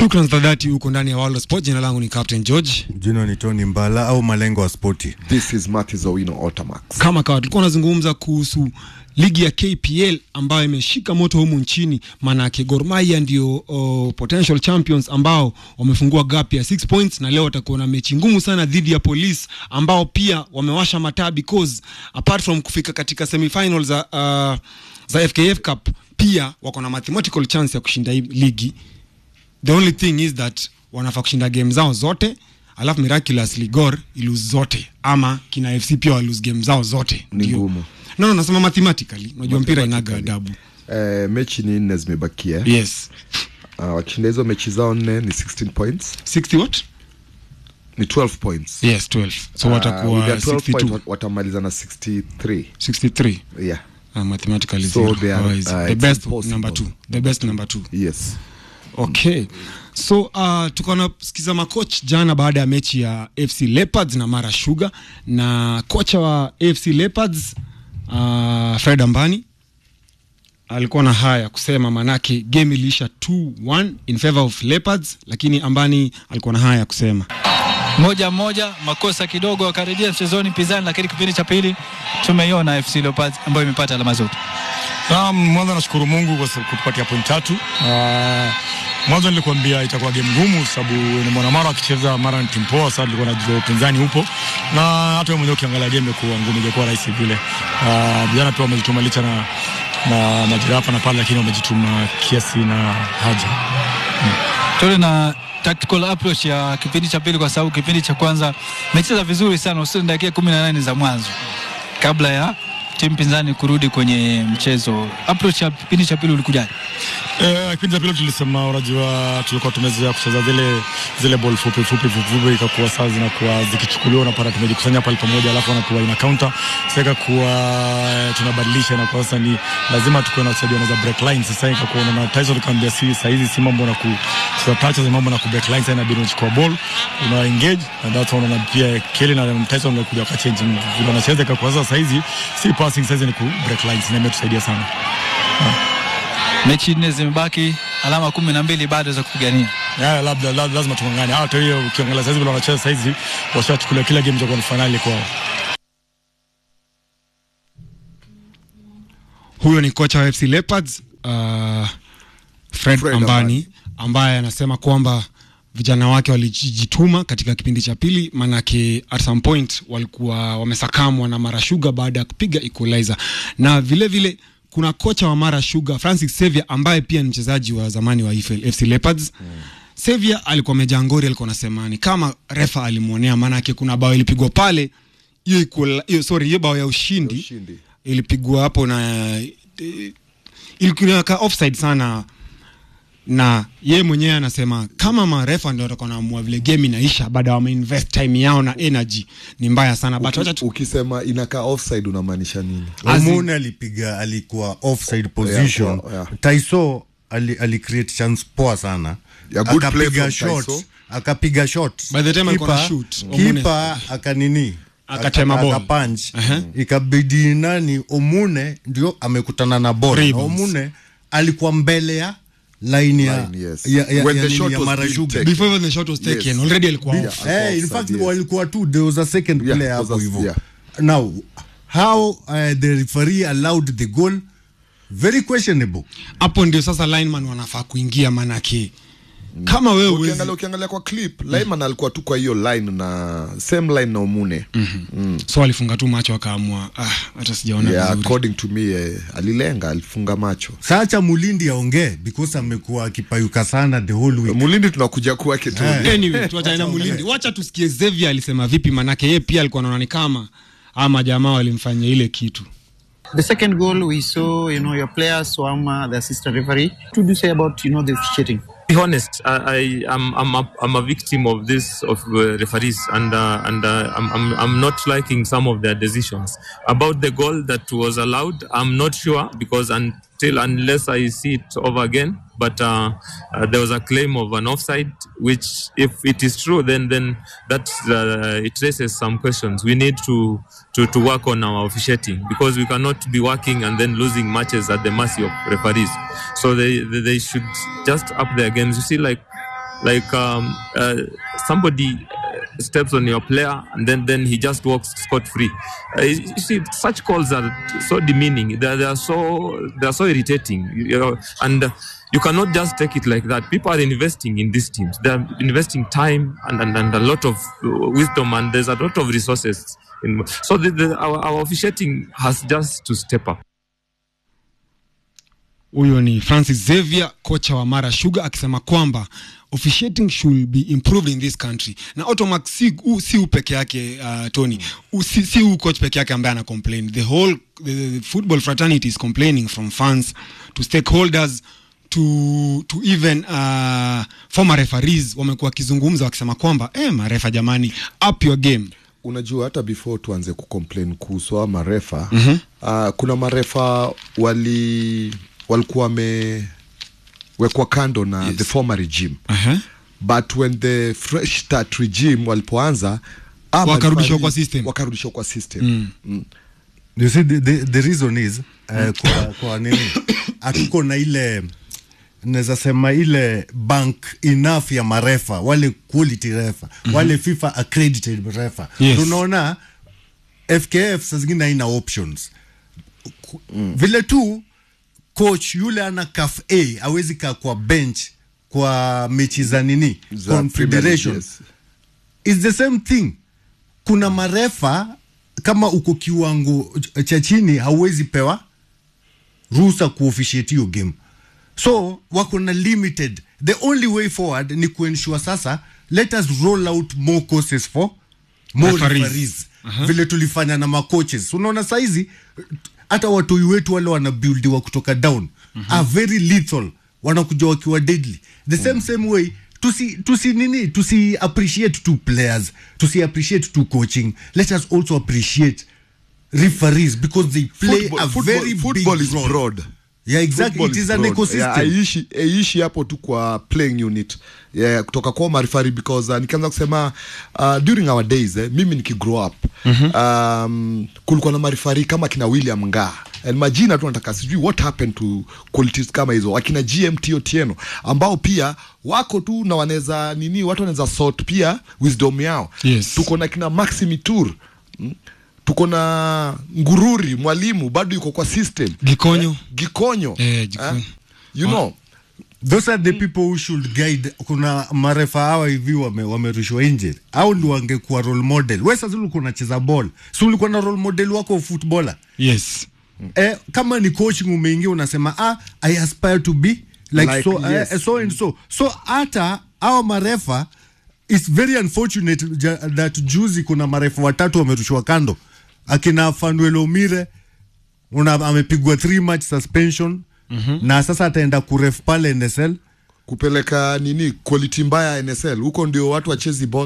Shukran za dhati huko ndani ya World of Sport. Jina langu ni Captain George. Jina ni Tony Mbala au malengo wa spoti. This is Matthew Owino Otamax. Kama kawa tulikuwa tunazungumza kuhusu ligi ya KPL ambayo imeshika moto humu nchini, maanake Gor Mahia ndio uh, potential champions ambao wamefungua gap ya 6 points, na leo watakuwa na mechi ngumu sana dhidi ya Police ambao pia wamewasha mataa because apart from kufika katika semifinals za, uh, za FKF Cup pia wako na mathematical chance ya kushinda hii ligi the only thing is that wanafaa kushinda game zao zote alafu miraculously Gor ilose zote ama kina FC pia walose game zao zote Ni Ndio. ngumu. no, no, nasema mathematically unajua mpira inaga adabu Eh, mechi ni nne zimebakia. yes Uh, wakishinda hizo mechi zao nne ni 16 points. 60 what Ni 12 points. yes 12 so Uh, watakuwa with their 12 62 points, wat- watamaliza na 63. 63 Yeah. uh, mathematically So zero. they are, Otherwise, uh, the it's best impossible. number two the best number two Yes. okay so uh, tukaona sikiza makoch jana baada ya mechi ya fc leopards na mara sugar na kocha wa fc leopards uh, fred ambani alikuwa na haya kusema manake game iliisha 2-1 in favor of leopards lakini ambani alikuwa na haya ya kusema moja moja, makosa kidogo wakarejea mchezoni pinzani, lakini kipindi cha pili tumeiona FC Leopards ambayo imepata alama zote. Naam, mwanzo nashukuru Mungu kwa sababu kutupatia point tatu. Uh, mwanzo nilikwambia itakuwa game ngumu sababu ni mwanamara akicheza mara ni timu poa, sasa tulikuwa najua upinzani upo na hata wewe mwenyewe ukiangalia game imekuwa ngumu, ingekuwa rahisi vile. Uh, vijana pia wamejituma licha na na majira hapa na pale, lakini wamejituma kiasi na haja. Tuone na tactical approach ya kipindi cha pili, kwa sababu kipindi cha kwanza mecheza vizuri sana, hususan dakika kumi na nane za mwanzo kabla ya timu pinzani kurudi kwenye mchezo. Approach ya kipindi cha pili ulikujaje? Eh, kipindi cha pili tulisema, unajua tulikuwa tumezoea kucheza zile zile ball fupi fupi fupi fupi, ikakuwa saa zinakuwa zikichukuliwa, unapata tumejikusanya pale pamoja, alafu wanakuwa ina counter. Sasa ikakuwa eh, tunabadilisha, na kwa sasa ni lazima tukuwe na wachezaji wanaweza break line. Sasa ikakuwa na Tyson kaambia, si saa hizi si mambo na kucheza touches, mambo na ku break line. Sasa inabidi unachukua ball una engage, and that's one, na pia Kelly na Tyson wamekuja wakachange vile wanacheza, ikakuwa sasa saa hizi si passing, sasa hizi ni ku break lines, na imetusaidia sana. Mechi nne zimebaki, alama kumi na mbili bado za kupigania. Ya, labda la, lazima tungangane. Hata hiyo ukiangalia saizi vile wanacheza saizi, washachukulia kila game itakuwa ni finali kwao. huyo ni kocha wa FC Leopards uh, Fred, Fred Ambani Ambani. ambaye anasema kwamba vijana wake walijituma katika kipindi cha pili, manake at some point walikuwa wamesakamwa na Mara Sugar baada ya kupiga equalizer, na vile vile kuna kocha wa Mara Sugar Francis Xavier ambaye pia ni mchezaji wa zamani wa EFL FC Leopards mm. Xavier alikuwa amejangori, alikuwa anasema ni kama refa alimwonea, maanake kuna bao ilipigwa pale hiyo equal- hiyo sorry, hiyo bao ya ushindi, ushindi. ilipigwa hapo na eh, ilikuwa ka offside sana na ye mwenyewe anasema kama marefa ndio watakuwa naamua vile game inaisha baada ya wameinvest time yao na energy ni mbaya sana but wacha tu Ukisema inakaa offside unamaanisha nini? As in- Omune alipiga alikuwa offside position. Yeah, yeah. Taiso ali, ali create chance poa sana. Yeah, good play akapiga from shot, Taiso. akapiga shot. By the time alikuwa Kipa- na shoot, Omune- Kipa akanini Akatema aka- ball. akapunch. Aha. Ikabidi nani Omune ndio amekutana na ball. Na Rebounds. Omune alikuwa mbele ya line ya Line, yes. ya, ya, When ya, the nini shot ya was Mara being Sugar. taken. before even the shot was taken Yes. already alikuwa Yeah. off Eh, in offside, fact yes. walikuwa tu there was a second Yeah, player was hapo a- hivyo yeah. now how uh, the referee allowed the goal very questionable hapo ndio sasa lineman wanafaa kuingia manake kama wewe huwezi- ukiangalia ukiangalia kwa clip Lyman alikuwa tu kwa hiyo line na same line na Omune so alifunga tu macho akaamua ah, hata sijaona yeah, vizuri according to me eh, alilenga alifunga macho sacha mulindi aongee because amekuwa akipayuka sana the whole week mulindi tunakuja kwake tu Eh. anyway tuachane na mulindi wacha tusikie Xavier alisema vipi manake yeye pia alikuwa anaona ni kama ama jamaa walimfanyia ile kitu The second goal, we saw, you know, your players swam uh, the assistant referee. What would you say about, you know, the cheating? be honest, I, I am I'm a, I'm a victim of this of uh, referees, and uh, and uh, I'm, I'm I'm not liking some of their decisions about the goal that was allowed. I'm not sure because until unless I see it over again. But uh, uh, there was a claim of an offside, which, if it is true, then then that uh, it raises some questions. We need to, to to work on our officiating because we cannot be working and then losing matches at the mercy of referees. So they they, they should just up their games. You see, like like um, uh, somebody uh, steps on your player and then then he just walks scot free. Uh, you you see, such calls are so demeaning. They, they are so they are so irritating. You, you know, and. Uh, you cannot just take it like that. People are investing in these teams. They are investing time and, and, and a lot of uh, wisdom, and there's a lot of resources. In, so the, the, our, our officiating has just to step up. huyo ni francis xavier kocha wa mara sugar akisema kwamba officiating should be improved in this country na automax si, u, si u peke yake uh, tony u, si, si u coach peke yake ambaye ana complain the whole the, the football fraternity is complaining from fans to stakeholders to, to even uh, former referees wamekuwa wakizungumza wakisema kwamba eh, marefa jamani up your game unajua hata before tuanze kucomplain kuhusu hawa marefa mm-hmm. uh, kuna marefa wali walikuwa wamewekwa kando na yes. the former regime uh-huh. but when the fresh start regime walipoanza ah, Wakarudishwa marefari- kwa system. wakarudishwa kwa system mm. Mm. you see the, the, the reason is uh, kwa, kwa nini hatuko na ile naweza sema ile bank enough ya marefa wale quality refa mm-hmm. wale fifa accredited refa Yes. tunaona fkf saa zingine haina options mm. vile tu coach yule ana caf a awezi kaa kwa bench kwa mechi za nini Za confederation Premier League, is the same thing kuna marefa kama uko kiwango cha chini hauwezi pewa ruhusa kuofficiate hiyo game so wako na limited the only way forward ni kuensure sasa let us roll out more courses for more Referees. referees, vile tulifanya na macoaches unaona saizi hata watoi wetu wale wanabuildiwa kutoka down are very lethal wanakuja wakiwa deadly the same same way tusi, tusi nini tusi appreciate two players tusi appreciate two coaching let us also appreciate referees because they play Football- a football- very football big is role. broad. yeah exactly Football it is is an broad. ecosystem Yeah, haiishi haiishi hapo tu kwa playing unit yeah, kutoka kwa marifari because uh, nikianza kusema uh, during our days eh, mimi nikigrow up mm-hmm. um, kulikuwa na marifari kama kina william ngaa And majina tu nataka sijui what happened to qualities kama hizo akina gmt otieno ambao pia wako tu na wanaweza nini watu wanaweza sort pia wisdom yao Yes. tuko na kina maximitur mm? tuko na ngururi mwalimu bado yuko kwa system gikonyo Eh, gikonyo Eh, Gikonyo. Eh, you know those are the people who should guide kuna marefa hawa hivi wame- wamerushwa nje au ndi wangekuwa role model we sasa ulikuwa unacheza ball si ulikuwa na role model wako footballer yes eh, kama ni coaching umeingia unasema ah, i aspire to be like, Like, so, yes. eh, so and so so hata hawa marefa its very unfortunate ja, that juzi kuna marefa watatu wamerushwa kando akina fanuel omire una amepigwa three match suspension mm-hmm. na sasa ataenda kuref pale nsl kupeleka nini quality mbaya nsl huko ndio watu wachezi ball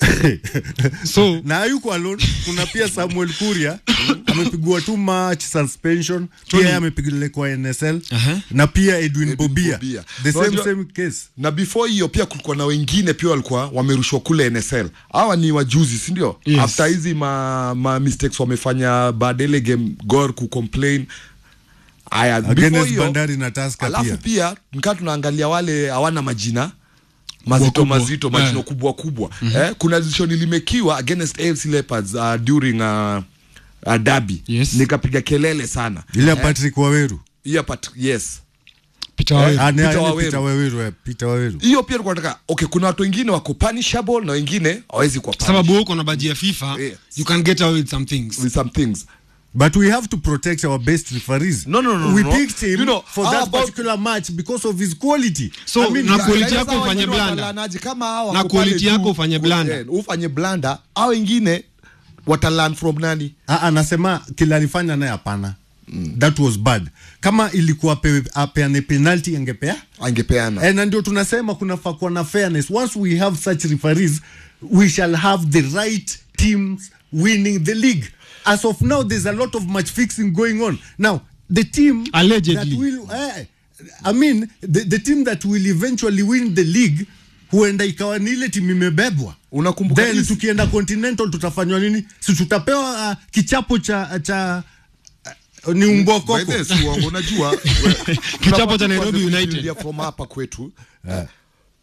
so na hayuko alone kuna pia samuel kuria amepigwa tu match suspension pia yeye amepigwa nsl Aha. na pia edwin, bobia. Bobia. the same Unajua- same case na before hiyo pia kulikuwa na wengine pia walikuwa wamerushwa kule nsl hawa ni wajuzi sindio Yes. after hizi ma, ma mistakes wamefanya baada ile game gor kucomplain aya before against hiyo, bandari na taska alafu pia pia nikaa tunaangalia wale hawana majina mazito kubwa. mazito majina Eh. kubwa kubwa eh, kuna decision ilimekiwa against AFC Leopards uh, during uh, uh, derby Yes. nikapiga kelele sana ile ya patrick waweru hiyo part yes peter Waweru. Ah, ni- Peter ni Waweru. Peter Waweru, eh, Peter Waweru. hiyo pia tulikuwa tunataka okay kuna watu wengine wako punishable na wengine hawezi kuwa punished sababu uko na baji ya fifa Yes. you can get away with some things with some things but we have to protect our best referees No, no, no, we no. picked him You know, for how that about- particular match because of his quality So, I mean, na yeah, quality Guys, yako hao ufanye wengine blanda. watalanaje kama hao Na wako quality pale yako tu, ufanye blanda. eh, ufanye blanda au wengine watalan from nani Ah, anasema kila alifanya naye hapana that was bad kama ilikuwa apewe- apeane penalty angepea angepeana Eh, na ndio tunasema kunafaa kuwa na fairness once we have such referees we shall have the right teams winning the league as of now there's a lot of match fixing going on now the team Allegedly. that will eh, i mean the, the team that will eventually win the league huenda ikawa ni ile timu imebebwa Unakumbuka then hizi- tukienda continental tutafanywa nini si tutapewa uh, kichapo cha cha uh, ni By umbokoko the way, si uongo, unajua Kichapo cha Nairobi United. Tunafuatilia from hapa kwetu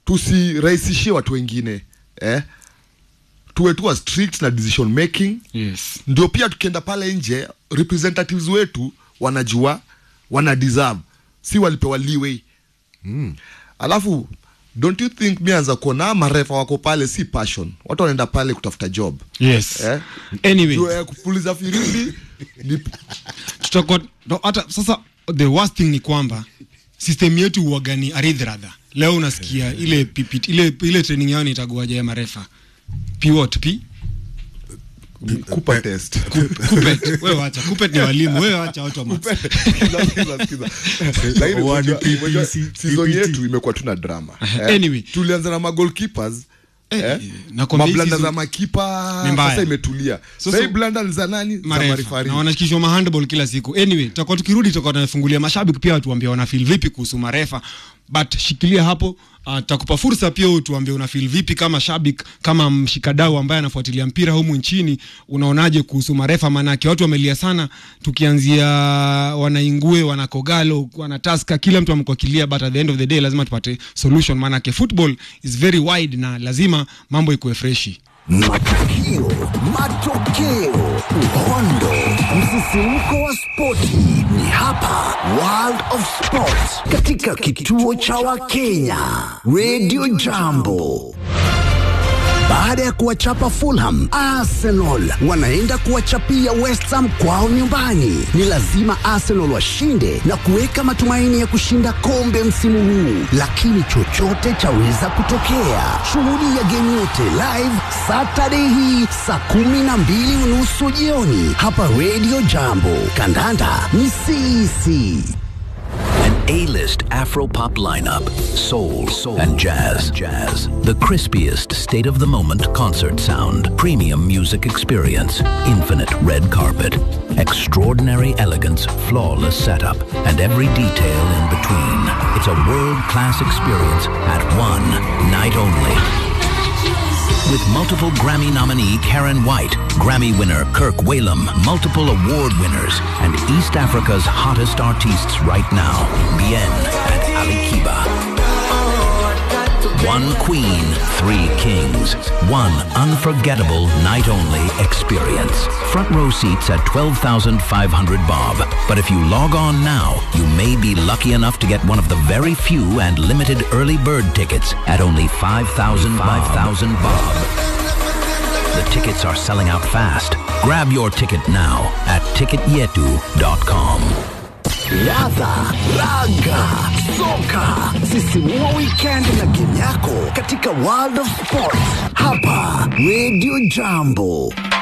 tusirahisishie watu wengine eh? tuwe tuwa strict na decision making yes ndio pia tukienda pale nje representatives wetu wanajua wana deserve si walipewa leeway mm. alafu don't you think mianza kuona marefa wako pale si passion watu wanaenda pale kutafuta job yes eh? anyway Juu, eh, kupuliza firimbi ni tutakuwa no, hata sasa the worst thing ni kwamba system yetu huwaga ni aridhradha leo unasikia ile PPT, ile ile training yao nitaguaja ya marefa p what p kupa test kupet wewe wacha kupet ni walimu wewe wacha watu wa maths. Sikiza, sikiza, sikiza. Lakini One unajua- PPC, unajua season PPT. yetu imekuwa tuna drama eh? Anyway. tulianza na magolkeepers Eh, eh? nakwambia hii mablanda season- za makipa Ni mbaya. sasa imetulia Sasa- sasa hii blanda ni za nani za marefa marifari na wanashikishwa mahandball kila siku anyway tutakuwa tukirudi tutakuwa tunafungulia mashabiki pia watuambia wana feel vipi kuhusu marefa but shikilia hapo uh, tutakupa fursa pia utuambie una feel vipi kama shabik kama mshikadau ambaye anafuatilia mpira humu nchini unaonaje kuhusu marefa maanake watu wamelia sana tukianzia wanaingue wanakogalo wanataska kila mtu amekuwa kilia but at the end of the day lazima tupate solution maanake football is very wide na lazima mambo ikuwe freshi Matukio, matokeo, uhondo, msisimko wa spoti ni hapa World of Sport katika kituo cha Wakenya Radio Jambo. Baada ya kuwachapa Fulham, Arsenal wanaenda kuwachapia West Ham kwao nyumbani. Ni lazima Arsenal washinde na kuweka matumaini ya kushinda kombe msimu huu, lakini chochote chaweza kutokea. Shuhudia game yote live Saturday hii saa kumi na mbili unusu jioni hapa Radio Jambo. Kandanda ni sisi. An A-list Afro-pop lineup, soul, and jazz. Jazz. The crispiest state-of-the-moment concert sound, premium music experience, infinite red carpet, extraordinary elegance, flawless setup, and every detail in between. It's a world-class experience at one night only. With multiple Grammy nominee Karen White, Grammy winner Kirk Whalum, multiple award winners, and East Africa's hottest artists right now, Bien and Ali Kiba. One queen, three kings. One unforgettable night only experience. Front row seats at 12,500 bob. But if you log on now, you may be lucky enough to get one of the very few and limited early bird tickets at only 5,000 5,000 bob. The tickets are selling out fast. Grab your ticket now at ticketyetu.com. Ladha, raga, soka, sisimua weekend na game yako katika World of Sports hapa Radio Jambo.